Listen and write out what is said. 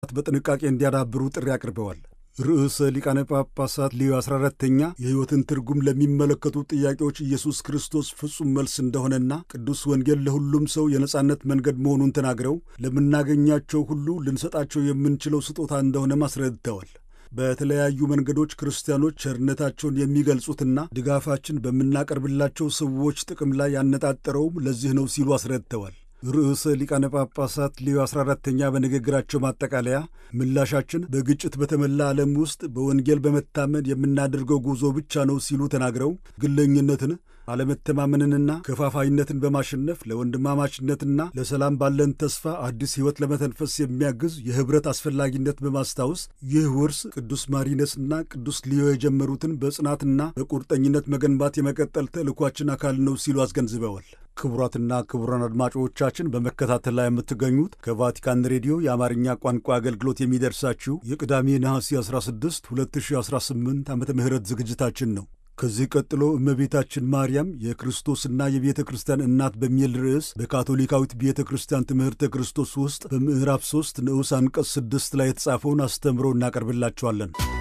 በጥንቃቄ እንዲያዳብሩ ጥሪ አቅርበዋል። ርዕሰ ሊቃነ ጳጳሳት ሌዮ 14ተኛ የሕይወትን ትርጉም ለሚመለከቱ ጥያቄዎች ኢየሱስ ክርስቶስ ፍጹም መልስ እንደሆነና ቅዱስ ወንጌል ለሁሉም ሰው የነጻነት መንገድ መሆኑን ተናግረው ለምናገኛቸው ሁሉ ልንሰጣቸው የምንችለው ስጦታ እንደሆነም አስረድተዋል። በተለያዩ መንገዶች ክርስቲያኖች ቸርነታቸውን የሚገልጹትና ድጋፋችን በምናቀርብላቸው ሰዎች ጥቅም ላይ ያነጣጠረውም ለዚህ ነው ሲሉ አስረድተዋል። ርዕሰ ሊቃነ ጳጳሳት ሌዮ 14ተኛ በንግግራቸው ማጠቃለያ ምላሻችን በግጭት በተሞላ ዓለም ውስጥ በወንጌል በመታመን የምናደርገው ጉዞ ብቻ ነው ሲሉ ተናግረው ግለኝነትን፣ አለመተማመንንና ከፋፋይነትን በማሸነፍ ለወንድማማችነትና ለሰላም ባለን ተስፋ አዲስ ሕይወት ለመተንፈስ የሚያግዝ የኅብረት አስፈላጊነት በማስታወስ ይህ ውርስ ቅዱስ ማሪነስና ቅዱስ ሊዮ የጀመሩትን በጽናትና በቁርጠኝነት መገንባት የመቀጠል ተልእኳችን አካል ነው ሲሉ አስገንዝበዋል። ክቡራትና ክቡራን አድማጮቻችን በመከታተል ላይ የምትገኙት ከቫቲካን ሬዲዮ የአማርኛ ቋንቋ አገልግሎት የሚደርሳችሁ የቅዳሜ ነሐሴ 16 2018 ዓመተ ምህረት ዝግጅታችን ነው። ከዚህ ቀጥሎ እመቤታችን ማርያም የክርስቶስና የቤተ ክርስቲያን እናት በሚል ርዕስ በካቶሊካዊት ቤተ ክርስቲያን ትምህርተ ክርስቶስ ውስጥ በምዕራፍ 3 ንዑስ አንቀጽ 6 ላይ የተጻፈውን አስተምሮ እናቀርብላችኋለን።